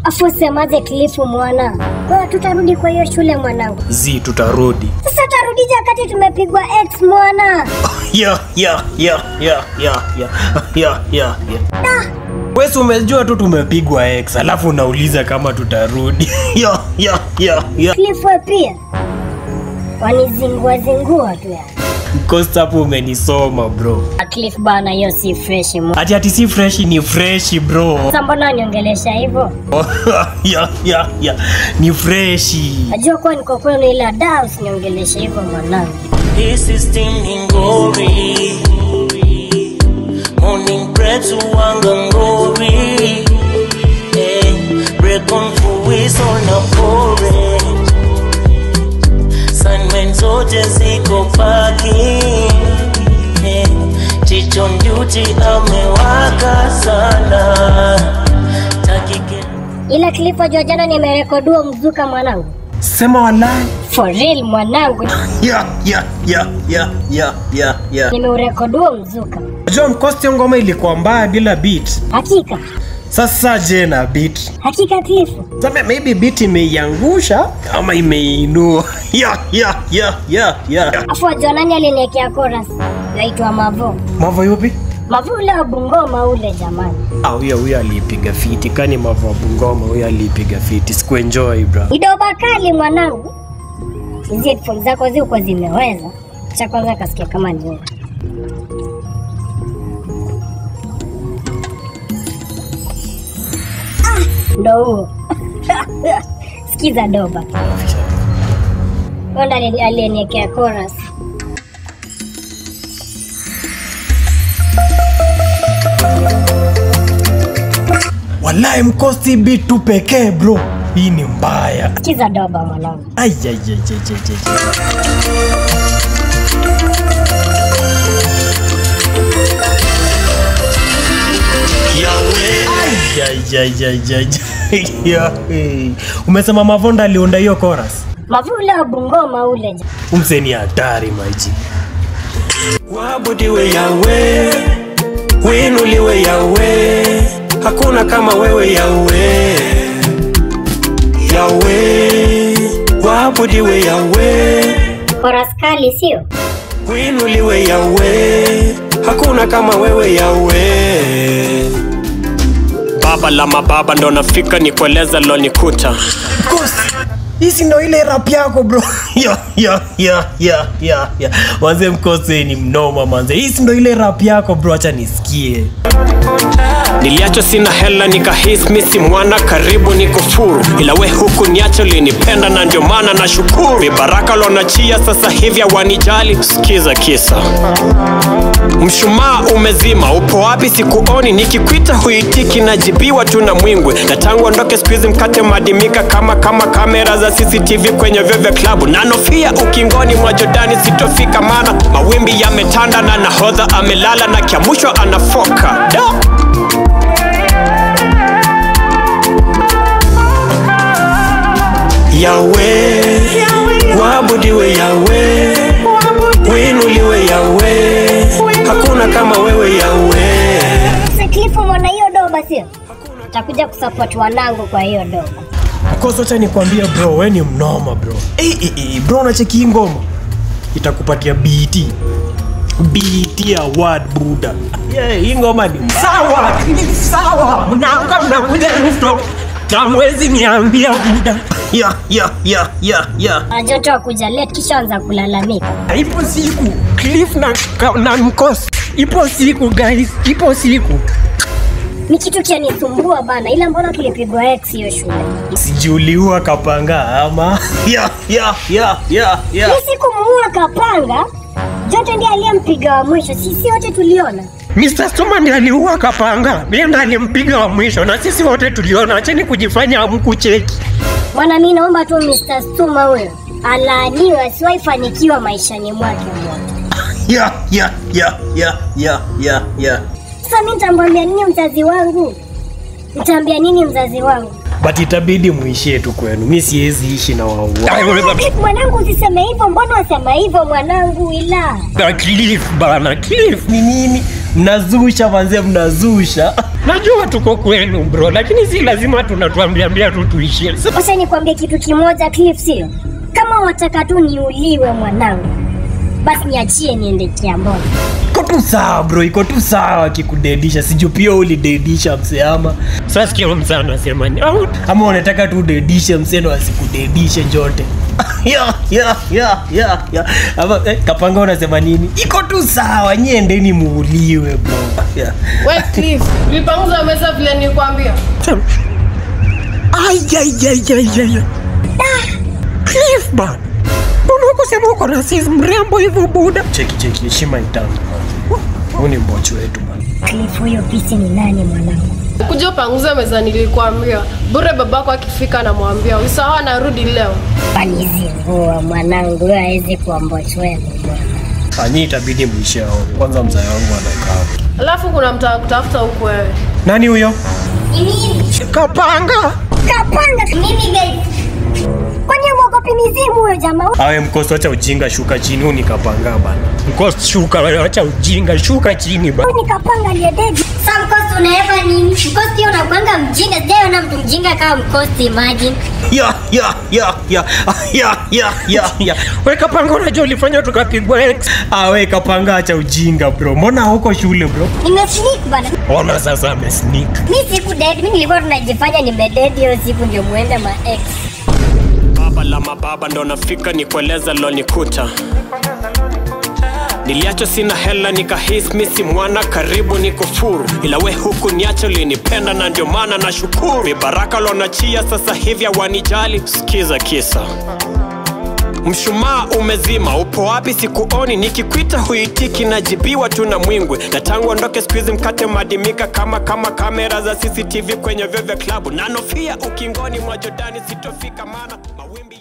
Afu semaje Cliff mwana? Kwa hiyo tutarudi kwa hiyo shule mwanangu. zi tutarudi Sasa tutarudije wakati tumepigwa X mwana? ya ya ya ya ya ya ya ya ya wesi umejua tu tumepigwa x alafu unauliza kama tutarudi ya ya ya ya Cliff wewe pia. Wanizingua zingua tu ya. Costa hapo umenisoma bro Cliff bana hiyo si fresh mwana. ati ati si fresh ni fresh bro Sasa mbona uniongelesha hivyo? ya ya ya ni freshi Najua kuwa niko kwenu ila da usiniongeleshe hivyo mwanangu. This is Stinging Glory. Morning bread to Wangangori. Hey, break on for whistle na porridge. Sunmen zote ziko parking. Hey, Chicho Nduti amewaka sana. Takike Ila Cliff wajua jana nimerekodiwa mzuka mwanangu. sema walai For real mwanangu. ya ya ya ya ya ya ya Nimeurekodiwa mzuka. John Costa ngoma ilikuwa mbaya bila beat Hakika. sasa je na beat Hakika Cliff. Sasa maybe beat imeiangusha ama imeinua ya ya ya ya ya Afu wajua nani aliniekea chorus? Naitwa Mavo. mavo yupi Mavo ule wa Bungoma ule jamani. Ah, huyo huyo aliipiga fiti kani mavo wa bungoma huyo aliipiga fiti sikuenjoy bro Idoba kali mwanangu. Hizi headphones zako ziko zimeweza. Cha kwanza kasikia kama nzuri. Ah, Ndo huo. Sikiza doba. Onda aliyeniekea chorus. walai mkosi beat tu pekee bro hii ni mbaya Sikiza doba mwanangu. Ai, ai, ai, ai, ai, ai. Ai, ai, ai, ai, ai, ai. Ya, eh. umesema mavonda aliunda hiyo chorus Mavu ule wa Bungoma ule jamani. umseni hatari maji Waabudiwe Yawe, winuliwe Yawe, hakuna kama wewe Yawe. Yawe, waabudiwe Yawe, Chorus kali sio? winuliwe Yawe, hakuna kama wewe Yawe. Baba la mababa ndo nafika nikueleza lonikuta hisi ndo ile rap yako bro ya ya ya ya ya ya manze mkose ni mnoma manze hisi ndo ile rap yako bro acha nisikie Niliacho sina hela nikahis misi mwana karibu ni kufuru, ila we huku niacho linipenda na ndio maana na shukuru. Vibaraka lonachia sasa hivi hawanijali. Sikiza kisa, mshumaa umezima, upo wapi? Sikuoni, nikikwita huitiki, najibiwa tu na mwingwe. Na tangu ondoke siku hizi mkate madimika kama kama kamera za CCTV kwenye vyoo vya klabu, na nofia ukingoni mwa Jordani sitofika, maana mawimbi yametanda na nahodha amelala na kiamshwa anafoka da. Yawe, waabudiwe Yawe, winuliwe Yawe, hakuna kama wewe Yawe. Sasa Cliff mwana hiyo doba sio? Takuja kusupport wanangu kwa hiyo doba. kosa acha nikwambie bro we ni mnoma bro eh, eh, eh, bro unacheki hii ngoma itakupatia bt bt award buda yeah, hii ngoma ni mbaya. Sawa, ni sawa, mnaanga mnakuja rooftop na mwezi niambia muda. ya ya ya ya ya Ajoto wa kuja late kisha anza kulalamika. Ipo siku Cliff na, na mkosi, ipo siku guys, ipo siku Ni kitu kianisumbua bana, ila mbona tulipigwa X hiyo shule? sijuliua kapanga ama ya ya ya ya ya Ni siku muua kapanga. Joto ndiye aliyempiga wa mwisho, sisi wote tuliona. Mr. Stuma ndiye aliua Kapanga, yeye ndiye alimpiga wa mwisho na sisi wote tuliona. Acheni kujifanya hamkucheki. Bwana, mi naomba tu Mr. Stuma huyo alaaniwe, asiwahi fanikiwa maishani mwake mwote. ya ya ya ya ya ya ya Sasa mi nitamwambia nini mzazi wangu? Nitaambia nini mzazi wangu? but itabidi muishie tu kwenu mi siwezi ishi na waua Mwanangu, usiseme hivyo. Mbona wasema hivyo mwanangu? Ila Na Cliff bana, Cliff ni nini mnazusha manze mnazusha najua tuko kwenu bro lakini si lazima tunatuambiambia tu tuishie Sasa nikwambie kitu kimoja Cliff, sio kama wataka tu niuliwe mwanangu, basi niachie niende Kiamboni. iko tu sawa bro iko tu sawa akikudedisha siju pia ulidedisha mse ama sasa sikia msana anasema ni au ama unataka tu udedishe mseno asikudedishe njote ya, ya, ya, ya, ya. Ama, eh, kapanga unasema nini iko tu sawa nyiendeni muuliwe bro yeah. We Cliff, ulipanguza meza vile nilikwambia. Ayayayayaya. Cliff bana. Mbona kusema uko na sis mrembo hivyo buda? cheki cheki heshima itangu huu ni mbochi wetu bana Cliff, huyo pisi ni nani mwanangu? Kuja upanguze meza nilikwambia. Bure babako akifika namwambia usahau anarudi leo. Panizivua mwanangu, huyo hawezi kuwa mbochi wenu bwana. anyi itabidi mwishe ao kwanza mzae wangu anakaa Alafu kuna mtu kutafuta huku wewe. nani huyo Ni mimi Kapanga. kapanga mimi guys. Kwani mwogopi mizimu huyo jamaa? awe mkosi wacha ujinga shuka chini huu nikapanga bana Mkosi shuka wewe acha ujinga shuka chini bana. Huyu ni kapanga aliyededi. Sasa mkosi unaeva nini? Mkosi pia unakwanga mjinga. Sijaona mtu mjinga kama mkosi, imagine. ya ya ya ya ya ya ya ya Wewe Kapanga unajua ulifanya tukapigwa X. awe kapanga acha ujinga bro mbona huko shule bro Nimesneak bana. Ona sasa amesneak. Mi siku dead, mi nilikuwa tunajifanya nimededi hiyo siku ndio muende ma ex. Baba la mababa ndo nafika nikueleza lonikuta niliacho sina hela nikahis misi mwana karibu ni kufuru ila we huku niacho linipenda na ndio maana na shukuru vibaraka lonachia sasa hivi hawanijali sikiza kisa mshumaa umezima upo wapi sikuoni nikikwita huitiki najibiwa tu na mwingwe na tangu ondoke skuizi mkate madimika kama kama kamera za cctv kwenye vyovya klabu nanofia ukingoni mwa jordani sitofika mana mawimbi